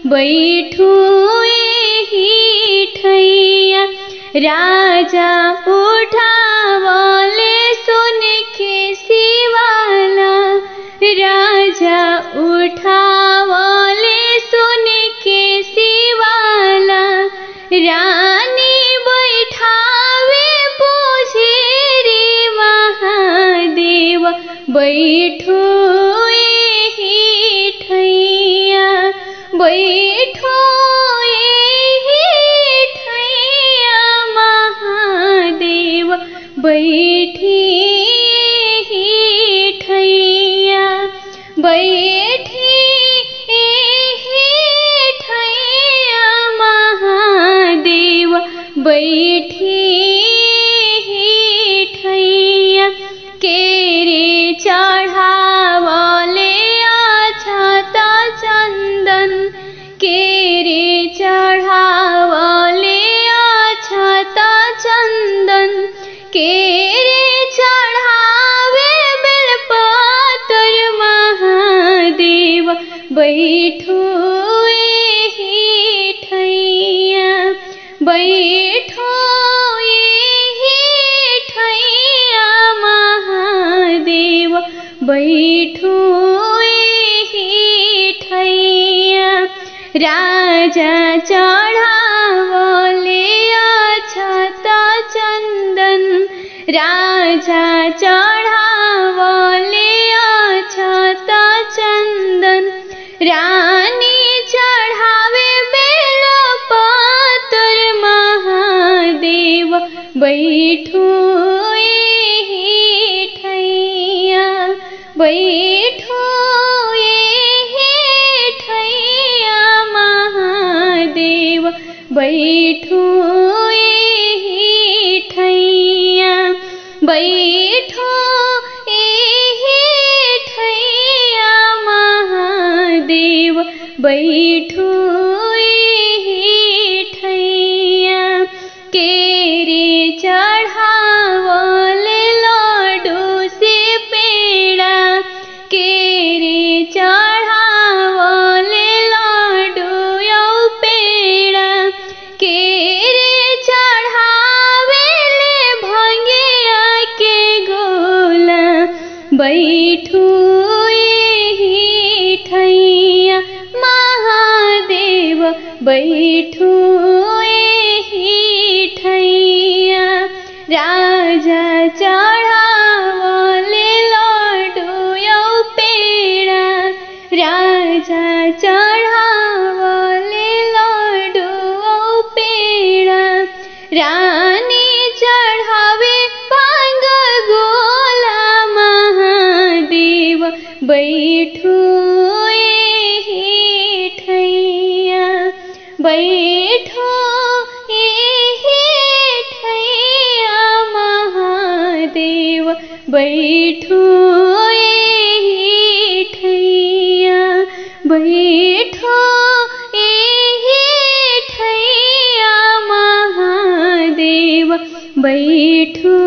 बैठू एही ठैया राजा उठावले सुन के शिवाला राजा उठावले सुन के शिवाला रानी बैठावे पूछे रे महादेव बैठो एही ठैया बैठो एही ठैया महादेव बैठी एही ठैया बैठी एही ठैया महादेव बैठी एही ठैया केरे चढ़ावले अछता चन्दन केरे चढ़ावले अछता चन्दन केरे चढ़ावे बेलपतर महादेव बैठो एही ठैया बैठो एही ठैया महादेव बैठो एही ठैया राजा चढ़ावले अछता चन्दन राजा चढ़ावले अछता चन्दन रानी चढ़ावे बेल पातर महादेव बैठो एही ठैया बैठो एही ठैया महादेव बैठो एही ठैया बैठो एही ठैया महादेव बैठो एही ठैया केरे चढ़ावले लाडू से पेड़ा केरे चढ़ावले लाडू यौ पेड़ा केरे चढ़ावेले भंगिया के गोला बैठू एही ठैया महादेव बैठू एही ठैया राजा चढ़ावले लाडू यौ पेड़ा राजा चढ़ावले लाडू औ पेड़ा रानी चढ़ावे पांग गोला महादेव बैठू एही ठैया बैठो एही ठैया महादेव बैठो एही ठैया बैठो एही ठैया महादेव बैठो